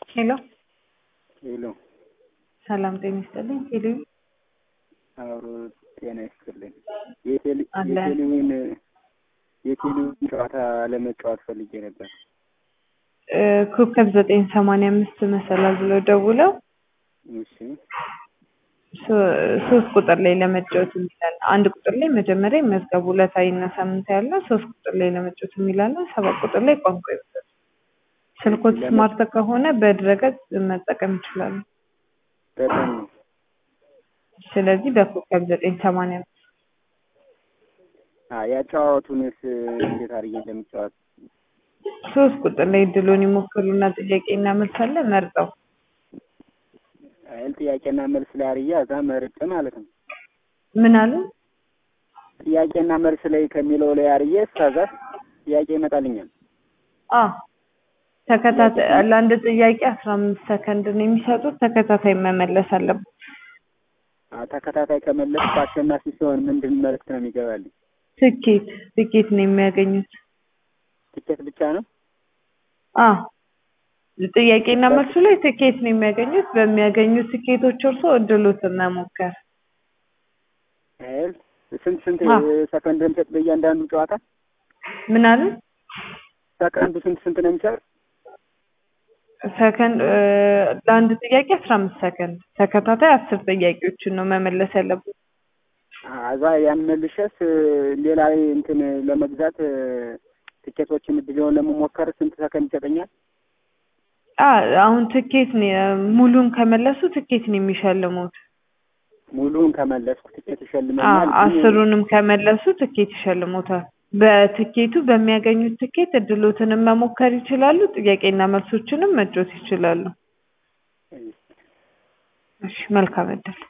ሄሎ ሄሎ ሰላም ጤና ይስጥልኝ። ሄሎ አብሮ ጤና ይስጥልኝ። የቴሌ- አለ። የቴሌውን የቴሌውን ጨዋታ ለመጫወት ፈልጌ ነበር። እ ኮከብ ዘጠኝ ሰማንያ አምስት መሰላል ብለው ደውለው እሺ ሶ- ሶስት ቁጥር ላይ ለመጫወት የሚላል አንድ ቁጥር ላይ መጀመሪያ መዝገቡ ዕለታዊና ሳምንታዊ ያለ ሶስት ቁጥር ላይ ለመጫወት የሚላለ ሰባት ቁጥር ላይ ቋንቋ ይወጣል። ስልኮት ለምን? ስማርት ከሆነ በድረገጽ መጠቀም ይችላሉ። በጣም ነው። ስለዚህ በኮከብ ዘጠኝ ሰማንያ አምስት አ ያጫዋቱንስ እንዴት አድርጌ እንደምጫወት ሶስት ቁጥር ላይ ድሎን ይሞክሩና ጥያቄና መልስ አለ መርጠው አይል ጥያቄና መልስ ላይ አርያ እዛ መርጬ ማለት ነው። ምን አሉ ጥያቄና መልስ ላይ ከሚለው ላይ አርዬ እስከዛ ጥያቄ ይመጣልኛል። አ ተከታታይ ለአንድ ጥያቄ አስራ አምስት ሰከንድ ነው የሚሰጡት። ተከታታይ መመለስ አለበት። አ ተከታታይ ከመለስ አሸናፊ ሲሆን ምንድን መልዕክት ነው የሚገባልኝ? ትኬት ትኬት ነው የሚያገኙት። ትኬት ብቻ ነው? አ ጥያቄና መልሱ ላይ ትኬት ነው የሚያገኙት። በሚያገኙት ትኬቶች እርሶ እድሎትን መሞከር አይል ስንት ስንት አ። ሰከንድ ነው የሚሰጥ በእያንዳንዱ ጨዋታ? ምን አሉ ሰከንዱ ስንት ስንት ነው የሚሰጥ? ሰከንድ እ ለአንድ ጥያቄ አስራ አምስት ሰከንድ ተከታታይ አስር ጥያቄዎችን ነው መመለስ ያለበት። አዛ ያን መልሸስ ሌላ ላይ እንትን ለመግዛት እ፣ ትኬቶችን እድሌውን ለመሞከር ስንት ሰከንድ ይሰጠኛል? አ አሁን ትኬት ነው ሙሉን ከመለሱ ትኬት ነው የሚሸልሙት። ሙሉውን ከመለስኩ ትኬት አ ይሸልመኛል። ግን አስሩንም ከመለሱ ትኬት ይሸልሙታል። በትኬቱ በሚያገኙት ትኬት እድሎትንም መሞከር ይችላሉ። ጥያቄና መልሶችንም መጫወት ይችላሉ። እሺ መልካም እድል